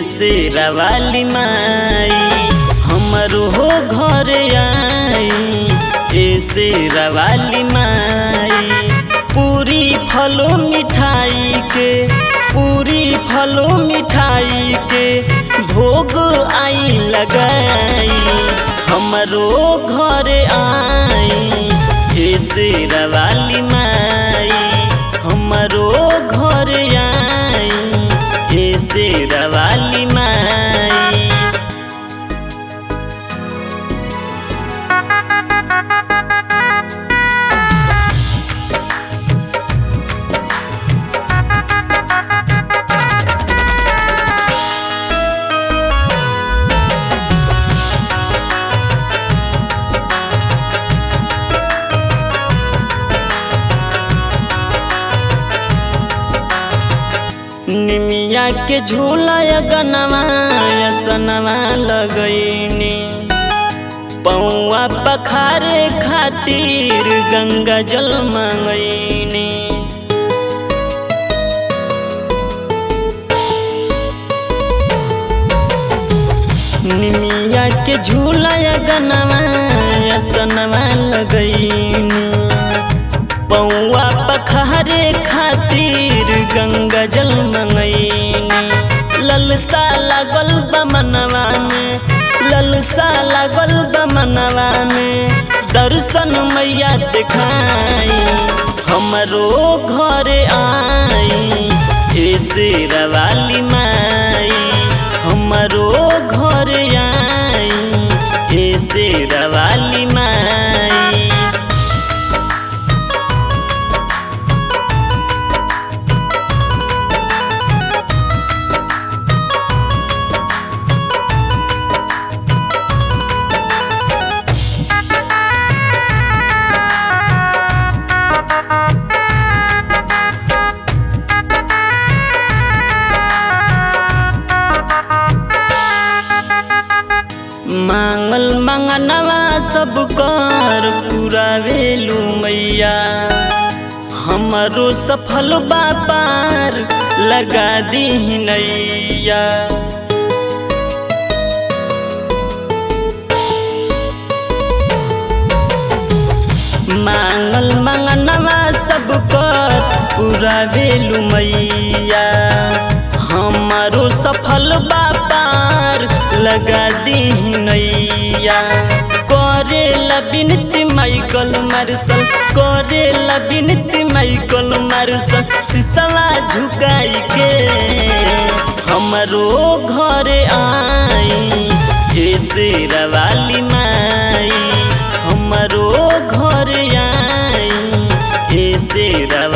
से रवाली माई हमरो हो घर आई ऐसे रवाली माई पूरी फलो मिठाई के पूरी फलो मिठाई के भोग आई लगाई हमरो घर आई ऐसे रवाली माई हमरो घर आई ऐसे रवाली माई निमिया के झूला या गनवा या सनवा लगैनी पौआ पखारे खातिर गंगा जल मंगैनी निमिया के झूला या गनवा या सनवा लगैनी पौआ पखारे खातिर गंगा जल मंगैनी ललसा लागल बमनवा में ललसा लागल बमनवा में दर्शन मैया दिखाई हमरो घर आई ऐसे रवाली माई हमरो घर आई ऐसे रवाली माई मांगल मंगनवा सब कर पूरा भेलू मैया हमरो सफल बापार लगा दी नैया मांगल मंगनवा सब कर पूरा भेलू मैया हमारो सफल बापार लगा दी नैया करे बिनती माइकल मार्शल करे बिनती माइकल मार्शल सिसवा झुकाई के हमरो घर आई ऐसे रवाली माई हमरो घर आई ऐसे रवा